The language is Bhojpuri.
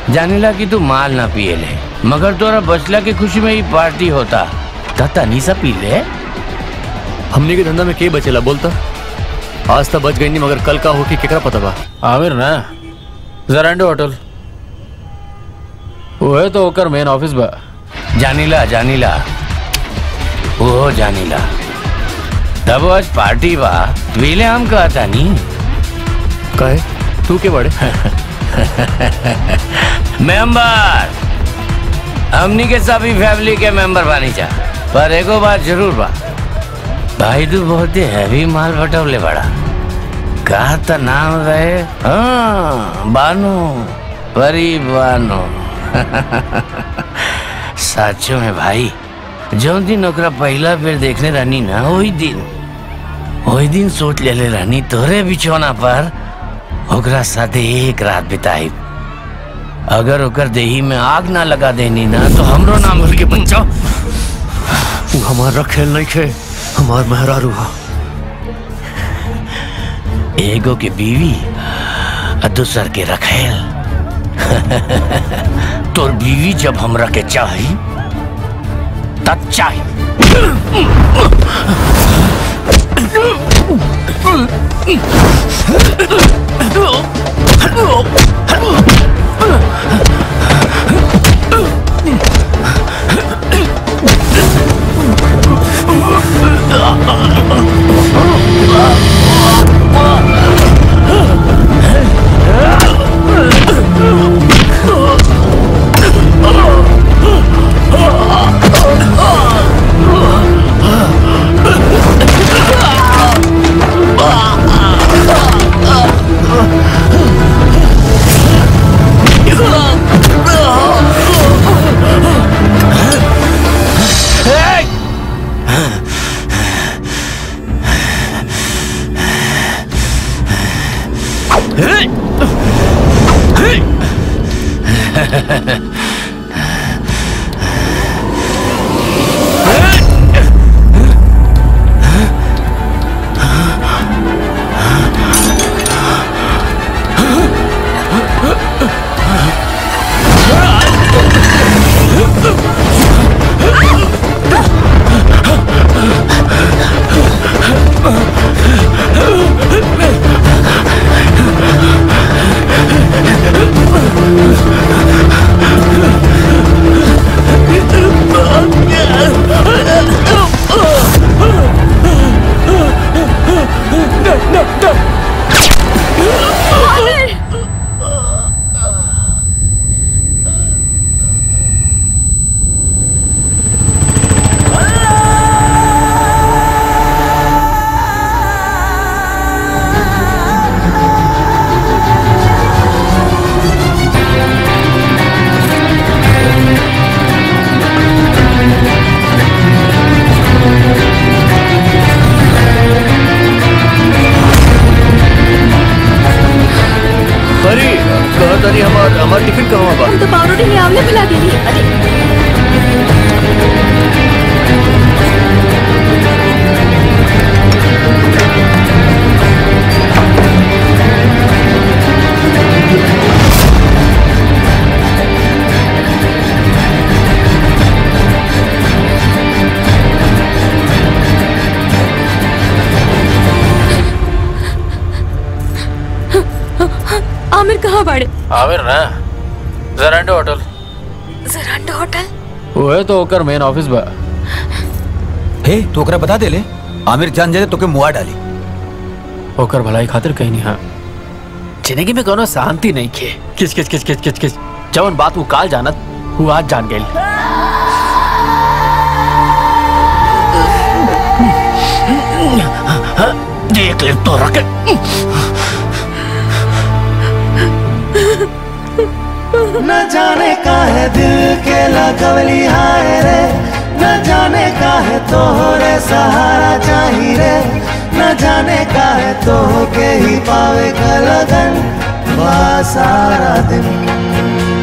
जानेला कि तू माल ना पिए ले मगर तोरा बचला के खुशी में ही पार्टी होता ता तनी सा पी ले हमने के धंधा में के बचेला बोलता आज तक बच गई नहीं मगर कल का हो कि केकरा पता बा आमिर ना जरांडो होटल वो है तो ओकर मेन ऑफिस बा जानीला जानीला ओ जानीला तब आज पार्टी बा पीले हम कहता नी कहे तू के बड़े मेंबर हमनी के सभी फैमिली के मेंबर बानी जा पर एगो बात जरूर बा भाई तू बहुत ही हैवी माल बटवले बड़ा का त नाम रहे हाँ बानो परी बानो सचो में भाई जो दिन ओकरा पहला बेर देखने रहनी ना वही दिन वही दिन सोच लेले रहनी तोरे बिछौना पर ओकरा साथे एक रात बिताई अगर ओकर देही में आग ना लगा देनी ना तो हमरो नाम भूल के बच्चा तू हमारा खेल नहीं खे हमार मेहरारू हा एगो के बीवी और दूसर के रखेल तोर बीवी जब हमरा के चाही तब चाही परी कहा तारी हमार हमार टिफिन कहवा बा हम तो पावरोटी में आमले मिला देनी अरे आमिर कहाँ बाड़े आमिर ना जरांडो होटल जरांडो होटल वो है तो ओकर मेन ऑफिस बा हे तो ओकरा बता दे ले आमिर जान जाए तो के मुआ डाली ओकर भलाई खातिर कहीं नहीं हाँ जिंदगी में कोनो शांति नहीं खे किच किच किच किच किच किच जवन बात वो काल जानत वो आज जान गई देख ले तो रखे न जाने का है दिल के लगवली हाय रे न जाने का है तोहरे सहारा चाही रे न जाने का है तो के ही पावे का लगन बा सारा दिन